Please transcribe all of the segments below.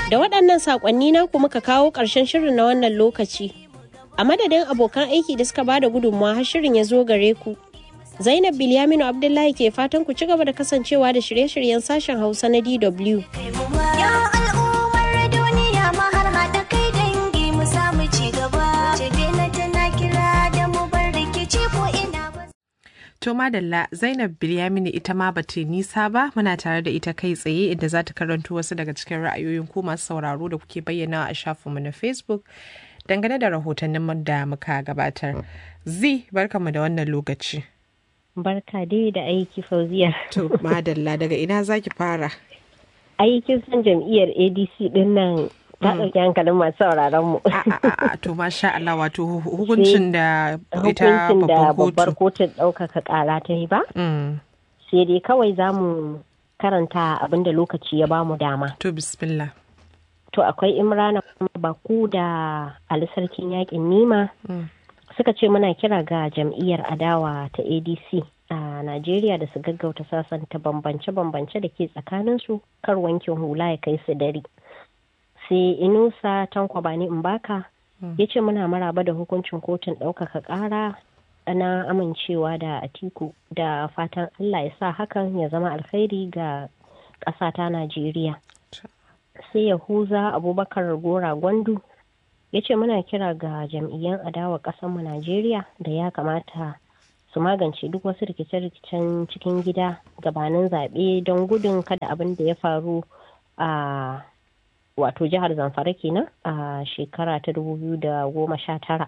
Da waɗannan saƙonni na ku muka kawo ƙarshen shirin na wannan lokaci. A madadin abokan aiki da suka bada gudunmawa har shirin ya zo gare ku. Zainab Bilyaminu Abdullahi ke fatan ku ci gaba da kasancewa da shirye-shiryen sashen Hausa na DW. Ya al'ummar duniya ma har haɗa kai dangi mu samu ci gaba. Jibila tana kira da mu bar rikici ko ina ba. To madalla Zainab Bilyamini ita ma ba ta nisa ba muna tare da ita kai tsaye inda za ta karanto wasu daga cikin ra'ayoyin ku masu sauraro da kuke bayyana a shafinmu na Facebook dangane da rahotannin da muka gabatar. Zi barkamu da wannan lokaci. Barka dai da aiki fauziya. To madalla daga ina zaki fara? Aikin san jam'iyyar ADC din nan ta ɗauki hankalin masu sauraron mu. A, a, a, to masha Allah wato hu- hukuncin da ita Hukuncin da babban babbar kotu. kotun ɗaukaka ƙara ta yi ba. Mm, Sai dai kawai za mu karanta abin da lokaci ya bamu dama. To bismillah. To akwai Imrana Baku da Ali Sarkin Yaƙin Nima Mm. suka ce muna kira ga jam'iyyar adawa ta ADC a Najeriya da su gaggauta sasanta bambance-bambance da ke tsakaninsu kar wankin hula ya kai su dare. Sai Inusa Tanko Bani Mbaka ya ce muna maraba da hukuncin kotun ɗaukaka ƙara na amincewa da Atiku da fatan Allah ya sa hakan ya zama alkhairi ga ƙasa ta Najeriya. sai yahuza abubakar gora gwandu ya ce muna kira ga jam'iyyan adawa ƙasarmu najeriya da ya kamata su magance duk wasu rikice-rikicen cikin gida gabanin zaɓe don gudun kada abin da ya faru a wato jihar zamfara kenan a shekara ta 2019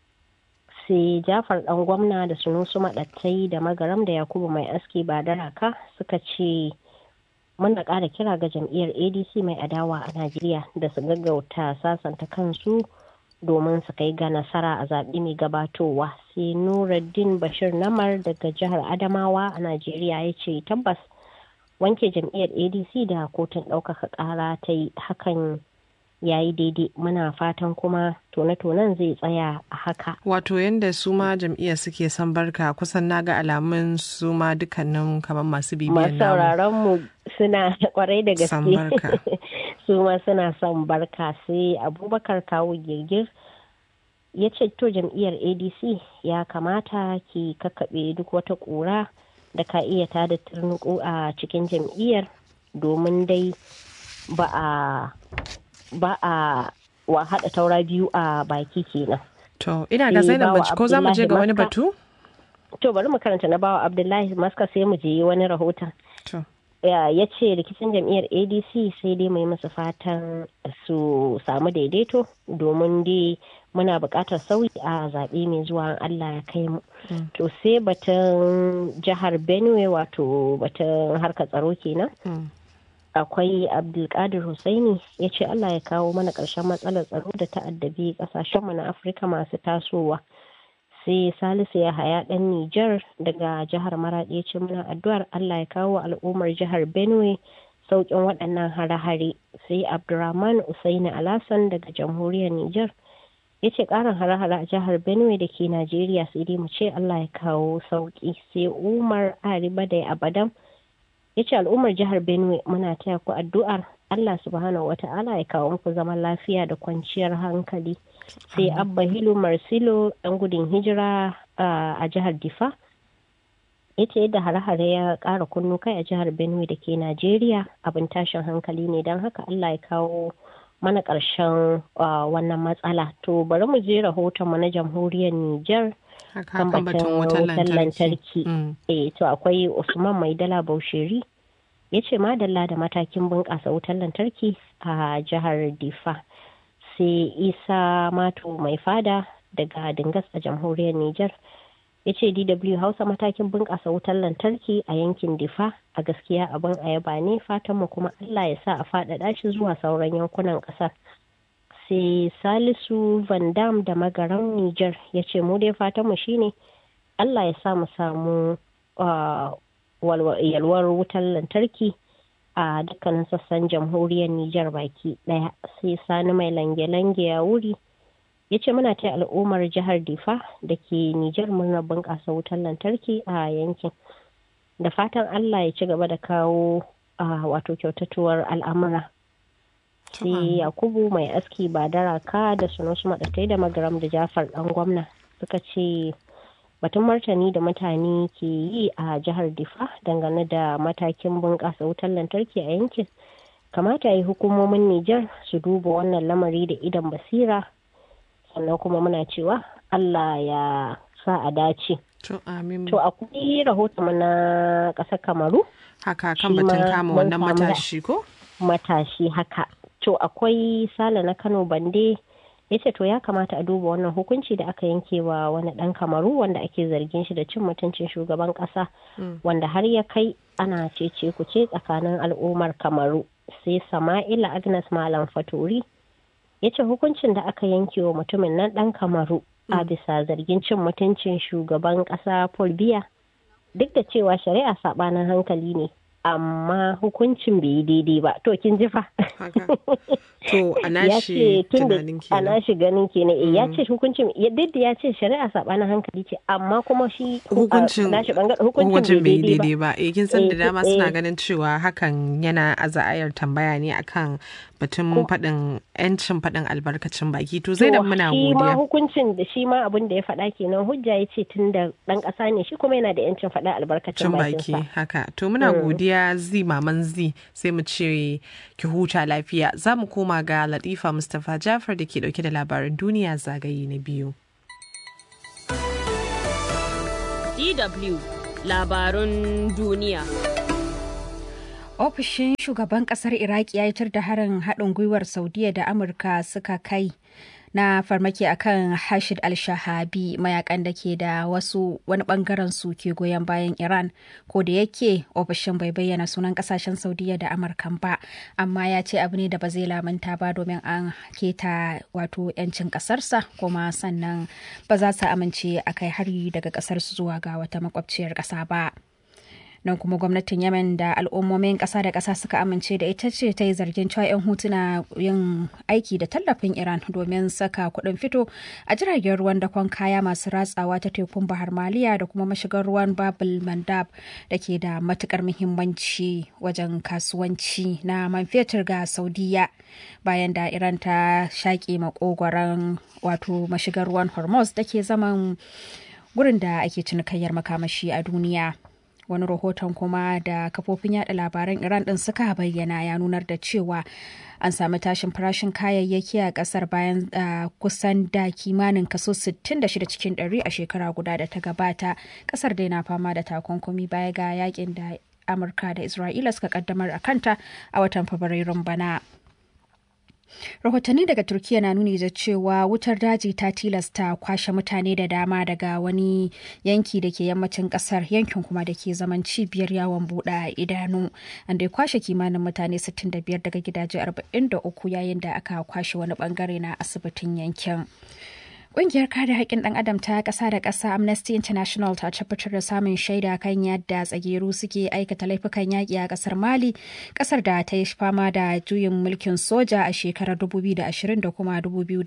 sai jafar dan gwamna da sunusu maɗattai da magaram da yakubu mai aski ba da raka suka ce muna ƙara kira ga jam'iyyar adc mai adawa a najeriya da su gaggauta sasanta kansu domin su kai ga nasara a zaɓe mai gabatowa sai nuruddin bashir namar daga jihar adamawa a najeriya ya ce tabbas wanke jam'iyyar adc da kotun ɗaukaka ƙara ta yi hakan ya yi daidai muna fatan kuma tone-tonen zai tsaya a haka Wato yadda su ma jam'iyyar suke son barka kusan na ga alamun su ma dukkanin kamar masu bibiyar masu namu. sauraron mu suna kwarai da Son gaske barka. su ma suna son barka sai abubakar kawo girgir ya ce to jam'iyyar adc ya kamata ki kakkaɓe duk wata ƙura da ka iya tada turnuku a cikin jam'iyyar domin dai ba a ba a wa haɗa taura biyu a baki kenan To ina ga Eh, Zainab bawa Bacci ko za mu je ga wani Abdullahi batu? to bari mu karanta na bawa abdullahi maska sai mu je wani rahoton To. ya ya ce rikicin jam'iyyar adc sai dai mai musu fatan su samu daidaito domin dai muna buƙatar sauyi a zaɓe mai zuwa in allah ya kai mu to sai batun jihar benue wato batun harkar tsaro kenan Mm. akwai abdulkadir Hussaini ya ce allah ya kawo mana ƙarshen matsalar tsaro da ta'addabi ƙasashenmu na afirka masu tasowa sai salisu ya haya ɗan nijar daga jihar maraɗi ya ce muna addu'ar allah ya kawo al'ummar jihar benue sauƙin waɗannan hare-hare sai abdurrahman usaini alasan daga jamhuriyar nijar ya ce ƙarin hare-hare a jihar benue da ke najeriya sai dai mu ce allah ya kawo sauƙi sai umar ariba da abadan ya ce al'ummar jihar benue muna taya ku addu'ar allah subhanahu wata'ala ya kawo muku zaman lafiya da kwanciyar hankali sai abba hilu marsilo ɗan gudun hijira a jihar difa ya ce yadda hare-hare ya ƙara kunnu kai a jihar benue da ke najeriya abin tashin hankali ne don haka allah ya kawo mana ƙarshen wannan matsala to bari mu je rahoton mu na jamhuriyar niger Haka kan batun wutar lantarki. Mm. eh to akwai usman maidala bausheri ya ce madalla da matakin bunƙasa wutar lantarki a jihar difa sai isa mato mai fada daga dingas a jamhuriyar niger ya ce dw hausa matakin bunƙasa wutar lantarki a yankin difa a gaskiya abin ayaba ne fatanmu kuma allah ya sa a faɗaɗa shi zuwa sauran yankunan ƙasar sai salisu van dam da magaran niger ya ce mu dai fatanmu shine allah ya sa mu samu yalwar wutar lantarki a dukkanin sassan jamhuriyar niger baki daya sai sani mai lange-lange ya wuri ya ce muna ta al'ummar jihar difa da ke niger murnar bunƙasa wutar lantarki a yankin da fatan allah ya ci gaba da kawo wato kyautatuwar al'amura sai yakubu mai aski ba daraka da sunusu maɗatai da magaram da jafar ɗan gwamna suka ce batun martani da mutane ke yi a jihar difa dangane da matakin bunƙasa wutar lantarki a yankin kamata yi hukumomin nijar su duba wannan lamari da idan basira sannan kuma muna cewa allah ya sa a dace To amin. to akwai rahoton na ƙasar kamaru Haka kan shi batun ma kama mun wannan samu da- matashi ko? matashi haka to akwai sale na kano bande ya ce to ya kamata a duba wannan hukunci da aka yanke wa wani dan kamaru wanda ake zargin shi da cin mutuncin shugaban kasa wanda har ya kai ana cece ku ce tsakanin al'ummar kamaru sai sama'ila agnes malam faturi ya ce hukuncin da aka yanke wa mutumin nan dan kamaru a bisa zargin cin mutuncin shugaban kasa paul biya duk da cewa shari'a sabanin hankali ne amma hukuncin bai yi daidai ba to kin ji fa Haka. To a ya nashi ce tun da tunanin a kenan. nashi ganin kenan eh, ya ce hukuncin ya duk da ya ce shari'a sabanin hankali ce amma kuma shi a Hukuncin nashi bangaren hukuncin hukuncin bai bai daidai daidai ba. ba Eh kin san da Eh, dama eh. suna ganin cewa hakan yana aza'ayar tambaya ne akan batun faɗin 'yancin faɗin albarkacin baki. To Zainab To, muna shi ma godiya. hukuncin da shi ma abin da ya faɗa kenan hujja ya ce tun da ɗan ƙasa ne shi kuma yana da yancin faɗa albarkacin cin baki bakinsa. haka to muna godiya zi maman zi sai mu ce ki huta lafiya za mu koma ga latifa mustapha jafar da ke dauke da labaran duniya zagaye na biyu DW labarun duniya. Ofishin shugaban kasar Iraki ya yitar da harin haɗin gwiwar Saudiya da Amurka suka kai na farmaki akan Hashid al-Shahabi mayakan da ke da wasu wani bangaren su ke goyon bayan Iran ko da yake ofishin bai bayyana sunan kasashen Saudiya da Amurkan ba amma ya ce abu ne da ba zai lamanta ba domin an keta wato 'yancin kasarsa kuma sannan ba za su amince a kai hari daga kasarsu zuwa ga wata makwabciyar ƙasa ba. nan kuma gwamnatin yemen da al'ummomin ƙasa da ƙasa suka amince da ita ce ta yi zargin cewa 'yan hutuna yin aiki da tallafin iran domin saka kuɗin fito a jiragen ruwan dakon kaya masu ratsawa ta tekun bahar maliya da kuma mashigar ruwan babul mandab da ke da matukar muhimmanci wajen kasuwanci na man fetur ga saudiya bayan da iran ta shaƙe makogoron wato mashigar ruwan hormuz da ke zaman gurin da ake cinikayyar makamashi a duniya wani rahoton kuma da kafofin yada labaran iran din suka bayyana ya nunar da cewa an sami tashin farashin kayayyaki a kasar bayan uh, kusan da kimanin kaso 66 cikin 100 a shekara guda da ta gabata kasar dai na fama da takunkumi baya ga yakin da amurka da isra'ila suka kaddamar a kanta a watan fabrairun bana rahotanni daga turkiya na nuni da cewa wutar daji ta tilasta kwashe mutane da dama daga wani yanki da ke yammacin kasar yankin kuma da ke zaman cibiyar yawon buɗe idanu an dai kwashe kimanin mutane 65 daga gidaje 43 yayin da aka kwashe wani bangare na asibitin yankin Ƙungiyar kare haƙƙin ɗan adam ta ƙasa da ƙasa Amnesty International ta tabbatar da samun shaida kan yadda tsageru suke aikata laifukan yaƙi a ƙasar Mali, ƙasar da ta yi fama da juyin mulkin soja a shekarar 2020 da kuma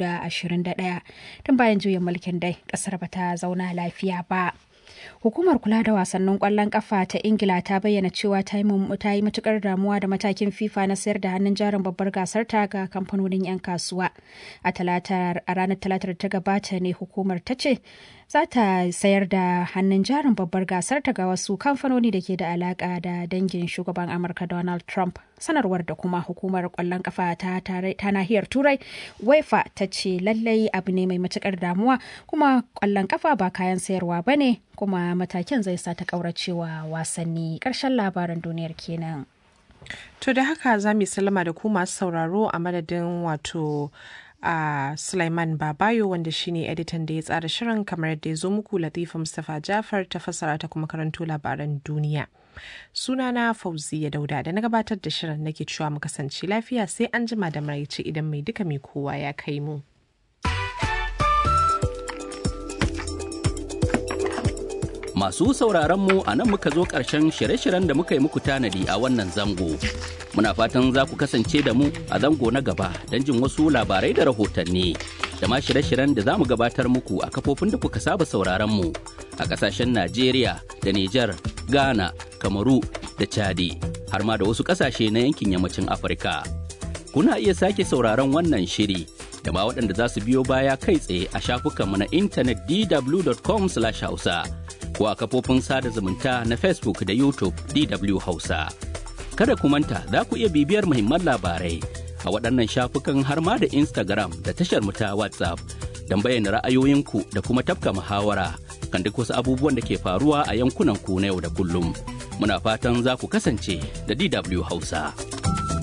2021. Tun bayan juyin mulkin dai, ƙasar ba ta zauna lafiya ba. Hukumar kula da wasannin kwallon kafa ta Ingila ta bayyana cewa ta yi matukar damuwa da matakin FIFA na sayar da hannun jarin babbar gasar ta ga kamfanonin 'yan kasuwa. A ranar talatar ta gabata ne hukumar ta ce za ta sayar da hannun jarin babbar gasar ta ga wasu kamfanoni da ke da alaka da dangin shugaban Amurka Donald Trump. Sanarwar da kuma hukumar kwallon kafa ta, ta nahiyar Turai UEFA ta ce lallai abu ne mai matukar damuwa kuma kwallon kafa ba kayan sayarwa ba ne kuma matakin zai sa ta kauracewa wasanni ƙarshen labaran duniyar kenan. To da haka za mu salama da ku masu sauraro a madadin wato a uh, Sulaiman Babayo wanda shine editan da ya tsara shirin kamar yadda ya zo muku Latifa Mustapha Jafar ta fassara ta kuma karanto labaran duniya. Sunana Fauziya Dauda da na gabatar da shirin nake cewa mu kasance lafiya sai an jima da maraice idan mai duka mai kowa ya kai mu. Masu sauraron mu a nan muka zo ƙarshen shirye-shiryen da muka yi muku tanadi a wannan zango. Muna fatan za ku kasance da mu a zango na gaba don jin wasu labarai da rahotanni. Da ma shirye-shiryen da za mu gabatar muku a kafofin da kuka saba sauraron mu a ƙasashen Najeriya da Nijar, Ghana, Kamaru da Chadi, har ma da wasu ƙasashe na yankin yammacin Afirka. kuna iya sake sauraron wannan shiri da ma waɗanda za su biyo baya kai tsaye a shafukanmu na intanet dw.com hausa ko a kafofin sada zumunta na Facebook da YouTube DW Hausa. Kada ku manta za ku iya bibiyar muhimman labarai a waɗannan shafukan har ma da Instagram da tashar mu ta WhatsApp don bayyana ra'ayoyinku da kuma tafka muhawara kan duk wasu abubuwan da ke faruwa a yankunan ku na yau da kullum. Muna fatan za ku kasance da DW Hausa.